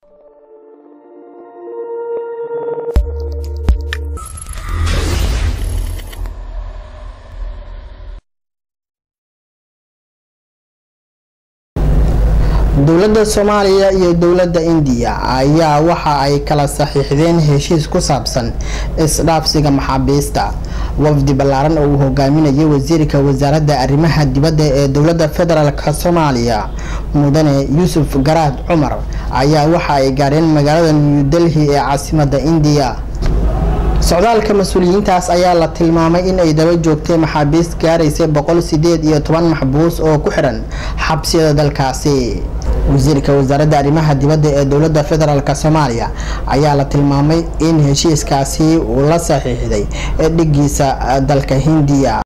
dowladda soomaaliya iyo dowladda indiya ayaa waxa ay kala saxiixdeen heshiis ku saabsan isdhaafsiga maxaabiista wafdi ballaaran oo uu hogaaminayay wasiirka wasaaradda arrimaha dibadda ee dowladda federaalk soomaaliya mudane yuusuf garaad cumar ayaa waxa ay gaadheen magaalada new delhi ee caasimadda indiya socdaalka mas-uuliyiintaas ayaa la tilmaamay in ay daba joogtay maxaabiist gaaraysa boqol sideed iyo toban maxbuus oo ku xidhan xabsiyada dalkaasi wasiirka wasaaradda arrimaha dibadda ee dowladda federaalk soomaaliya ayaa la tilmaamay in heshiiskaasi uu la saxiixday dhigiisa dalka hindiya